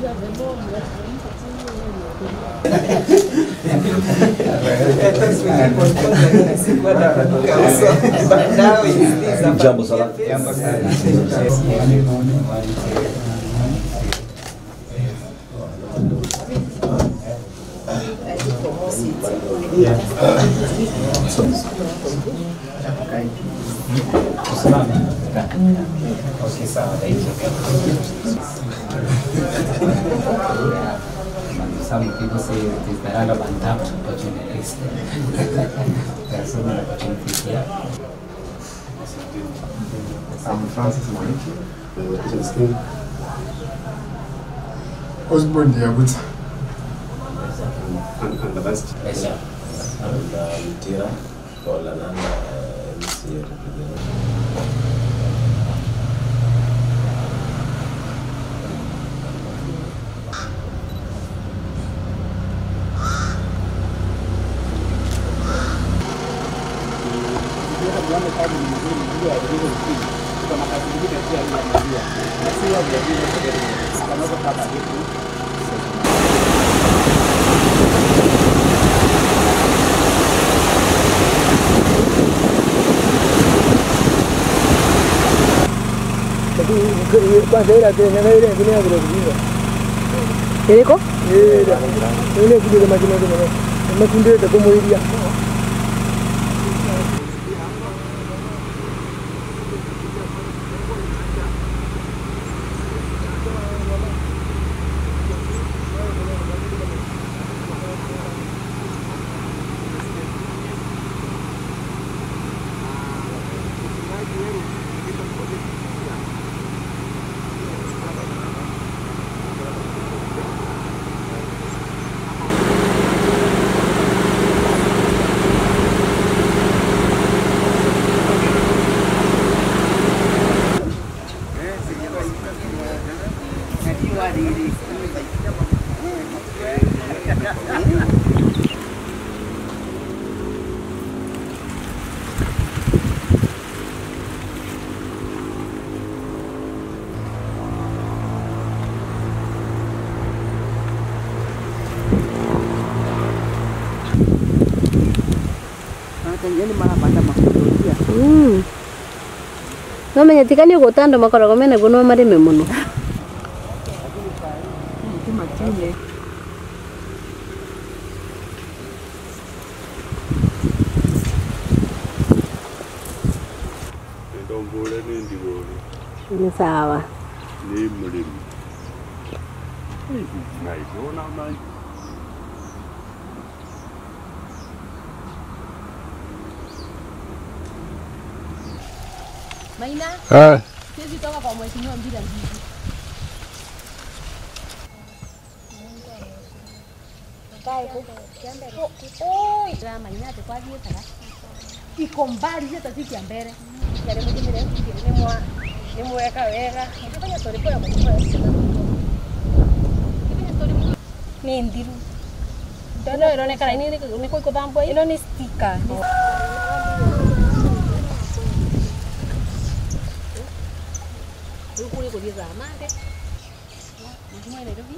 Jambo salama. Okay, sawa. Thank you. Some people say it is the land of untapped opportunities. there are so many opportunities here. I'm Francis Mwaniki, the location skill. Osborne Diabuta. And, and the best. Yes, sir. and uh, Mtira for Lananda uh, MCA representative. kwanza ila tena na ile ingine vile vile. Iliko? Ile ile kile kama kile kile. Makunde ta kumuiria. Mm. nomenyetikanie gutando makoragwo menaguo no marĩme mũno Ndombole nĩ ndigũrĩ nĩ sawa nĩ mũrĩmi nice ona na Maina, Ah, sisi toka kwa mheshimiwa Mbira Ndiki. Maina tukwathĩĩtaga iko mbali hata si kia mbere yale mjimire ni mwa ni mweka wega ndifanya story kwa kwa kwa ni ndiru ndono ironekana ni ni kwa kuthambwa ino ni sticker Rĩu kũrĩ gũthiĩ thamande mũthima wa Nairobi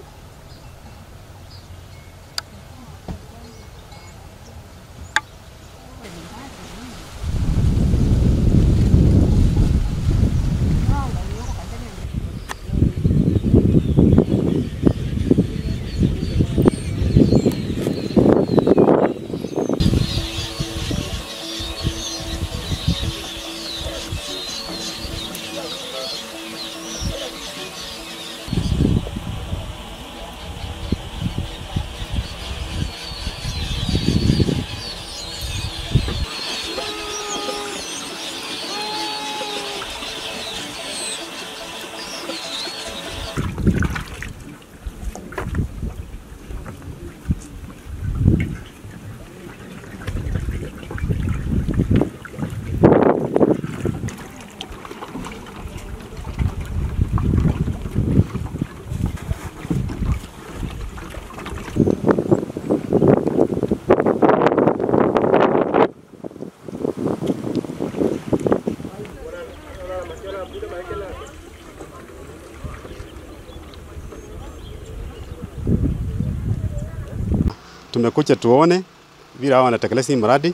tumekuja tuone vile hao wanatekeleza hii mradi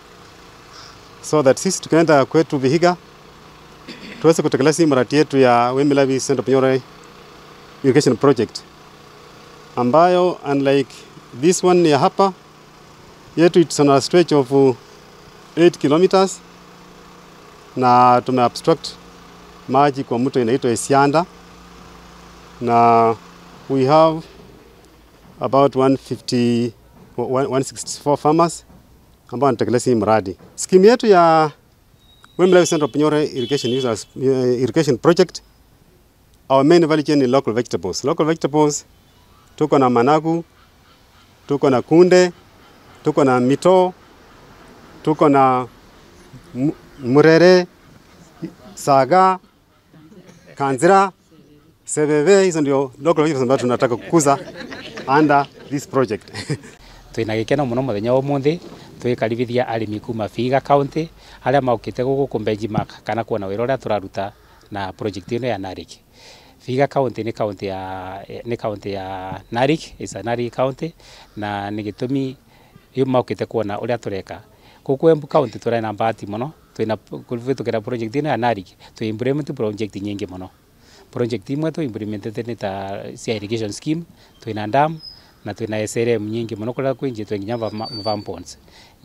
so that sisi tukaenda kwetu Vihiga tuweze kutekeleza hii mradi yetu ya Wemilavi Central Pnyore Irrigation Project ambayo unlike this one ya hapa yetu it's on a stretch of uh, 8 kilometers na tume obstruct maji kwa mto inaitwa Isianda na we have about 150 164 farmers ambao wanatekeleza hii mradi. Skimu yetu ya Wembley Central Pnyore Irrigation Users uh, Irrigation Project our main value chain ni local vegetables. Local vegetables tuko na managu, tuko na kunde, tuko na mito, tuko na mu- murere, saga, kanzira, sebebe. Hizo ndio local vegetables ambazo tunataka kukuza under this project. twina gikeno muno muthenya wa umuthi twikaribithia arimi kuma Vihiga county aria maukite guku ku benchmark kana kuona wira uria turaruta na project ino ya Narok Vihiga county ni county ya ni county ya Narok is a Narok county na ni gitumi yu maukite kuona uria tureka guku Embu county turi na bahati muno twina kuvitukira project ino ya Narok twi implement project nyingi muno project imwe tu implemented ni ta cia irrigation scheme twina dam na twina SRM nyingi muno kuria kwinjitwe nginya farm ponds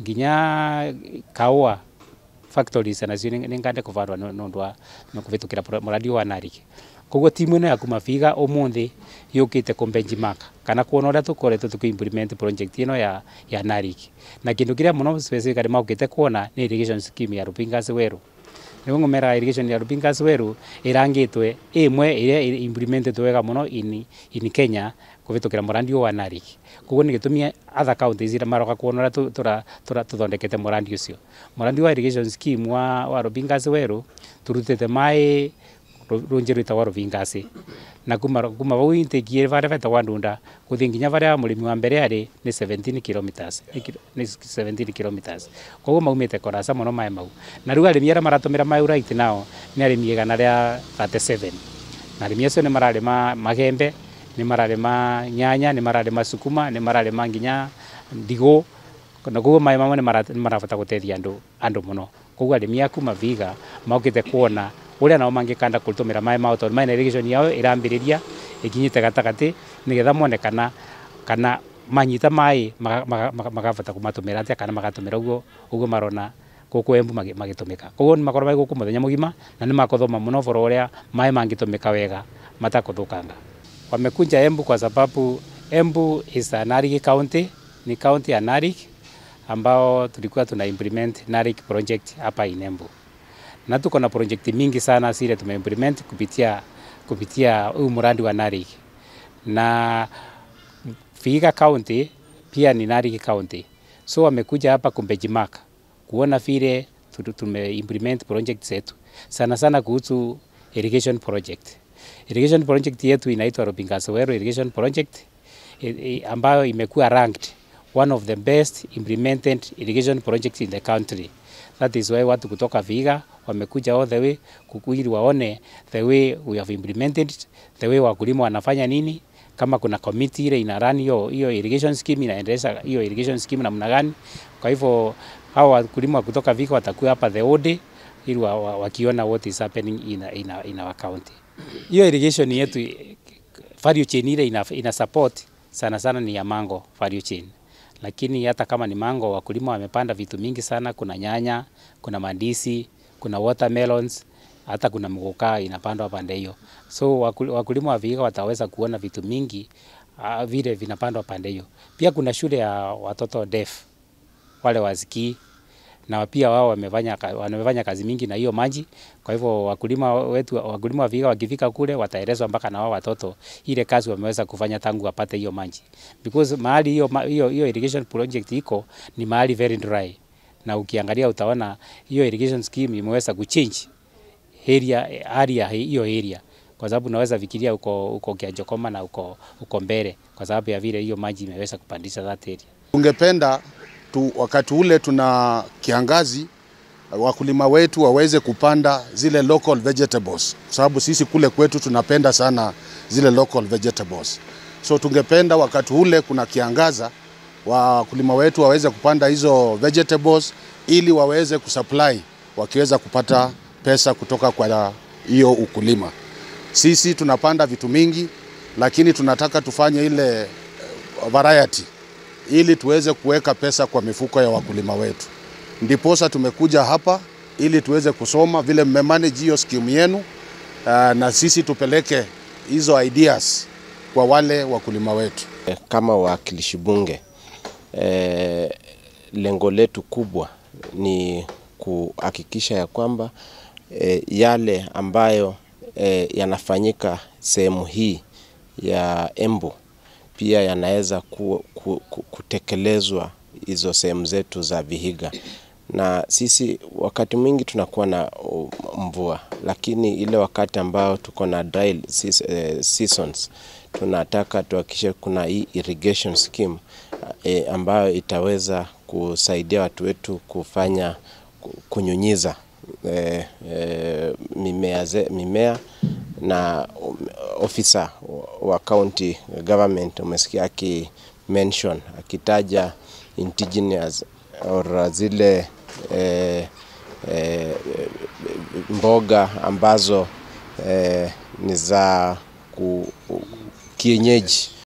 nginya kaua factories nacio nĩ ngande kũvarwa nĩ ũndũ wa nĩ kũvĩtũkĩra pro- mũradi ũyũ wa Narok koguo timu ĩno ya kuma Vihiga ũmũthĩ yũkĩte kũ benchmark kana kuona ũrĩa tũkoretwo tũkĩ implement project ĩno ya, ya Narok na kĩndũ kĩrĩa mũno specifically maũkĩte kuona nĩ irrigation scheme ya Rupingas Weru nĩguo ng'ũmera irrigation ya Rupingas Weru ĩrangĩtwe ĩmwe ĩrĩa ĩ- implemented wega mũno in, in Kenya kũvĩtũkĩra mũrandi ũyũ wa Narok koguo nĩ gĩtũmi other counties iria maroka kuona ũrĩa tũ- tũra- tũra- tũthondekete mũrandi ũcio mũrandi wa irrigation scheme wa, wa Rupingas Weru tũrutĩte maĩ rũnjĩ rwĩtagwa Rupingas na kuma kuma vau intake varia vetagwa ndunda kuthi nginya varia mũrĩmi wa mbere arĩ nĩ 17 kilometers nĩ kilo- nĩ 17 kilometers koguo maumĩte kũraca mũno maĩ mau na rĩu arĩmi arĩa maratũmĩra maĩ right now nĩ arĩmi igana rĩa 37 na arĩmi acio nĩ mararĩma magembe nĩ mararĩma nyanya nĩ mararĩma sukuma nĩ mararĩma nginya ndigũ na koguo maĩ mamwe nĩ mara- nĩ marabata gũteithia andũ andũ mũno koguo arĩmi a kuma Vihiga mokĩte kuona ũrĩa nao mangĩkanda kũtũmĩra maĩ mao tondũ maĩ na irrigation yao ĩrambĩrĩria ĩkinyĩte gatagatĩ nĩgetha mone kana kana manyita maĩ maga- maga- maga- magabata kũmatũmĩra atĩa kana magatũmĩra ũguo ũguo marona gũkũ Embu magi- magĩtũmĩka koguo nĩ makorwo magĩ gũkũ mũthenya mũgima na nĩ makothoma mũno ũhoro ũrĩa maĩ mangĩtũmĩka wega matakũthũkanga wamekuja Embu kwa sababu Embu is a Narok county ni county ya Narok ambao tulikuwa tuna implement Narok project hapa in Embu na tuko na project mingi sana zile tumeimplement kupitia kupitia huu mradi wa Narok na Vihiga county pia ni Narok county so wamekuja hapa kubenchmark kuona vile tu- tumeimplement project zetu sana sana kuhusu irrigation project irrigation project yetu inaitwa Rupingas Weru irrigation project i- i- ambayo imekuwa ranked one of the best implemented irrigation projects in the country that is why watu kutoka Vihiga wamekuja all the way kuku- ili waone the way we have implemented it, the way wakulima wanafanya nini kama kuna committee ile ina run hiyo hiyo irrigation scheme inaendeleza hiyo irrigation scheme namna gani. Kwa hivyo hao wakulima kutoka Vihiga watakuwa hapa the whole day ili wa, wa, wakiona what is happening in, in, in our county. Hiyo irrigation yetu eh, value chain ile ina, ina support sana sana ni ya mango value chain, lakini hata kama ni mango, wakulima wamepanda vitu mingi sana. Kuna nyanya, kuna mandisi, kuna watermelons, hata kuna mgoka inapandwa pande hiyo. So wakul- wakulima wa Vihiga wataweza kuona vitu mingi uh, vile vinapandwa pande hiyo. Pia kuna shule ya watoto deaf wale wasikii na pia wao wamefanya ka- wamefanya kazi mingi na hiyo maji. Kwa hivyo wakulima wetu wakulima wa Vihiga wakifika kule wataelezwa mpaka na wao watoto ile kazi wameweza kufanya tangu wapate hiyo maji, because mahali hiyo ma- hiyo hiyo irrigation project iko ni mahali very dry, na ukiangalia utaona hiyo irrigation scheme imeweza kuchange area hali ya hiyo area kwa sababu unaweza fikiria uko uko Kianjokoma na uko uko mbele kwa sababu ya vile hiyo maji imeweza kupandisha that area. Tungependa tu, wakati ule tuna kiangazi wakulima wetu waweze kupanda zile local vegetables, kwa sababu sisi kule kwetu tunapenda sana zile local vegetables. So tungependa wakati ule kuna kiangaza wakulima wetu waweze kupanda hizo vegetables ili waweze kusupply wakiweza kupata pesa kutoka kwa hiyo ukulima. Sisi tunapanda vitu mingi, lakini tunataka tufanye ile eh, variety ili tuweze kuweka pesa kwa mifuko ya wakulima wetu. Ndiposa tumekuja hapa ili tuweze kusoma vile mmemanage hiyo skimu yenu, uh, na sisi tupeleke hizo ideas kwa wale wakulima wetu. Kama wawakilishi bunge eh, lengo letu kubwa ni kuhakikisha ya kwamba eh, yale ambayo eh, yanafanyika sehemu hii ya Embu pia yanaweza ku, ku, ku, kutekelezwa hizo sehemu zetu za Vihiga na sisi wakati mwingi tunakuwa na uh, mvua, lakini ile wakati ambao tuko na dry seas- eh, seasons tunataka tuhakikishe kuna hii irrigation scheme eh, ambayo itaweza kusaidia watu wetu kufanya ku- kunyunyiza eh, eh, mimea, ze, mimea na um, ofisa wa county government umesikia aki mention akitaja indigenous or zile eh, eh, mboga ambazo eh, ni za ku, kienyeji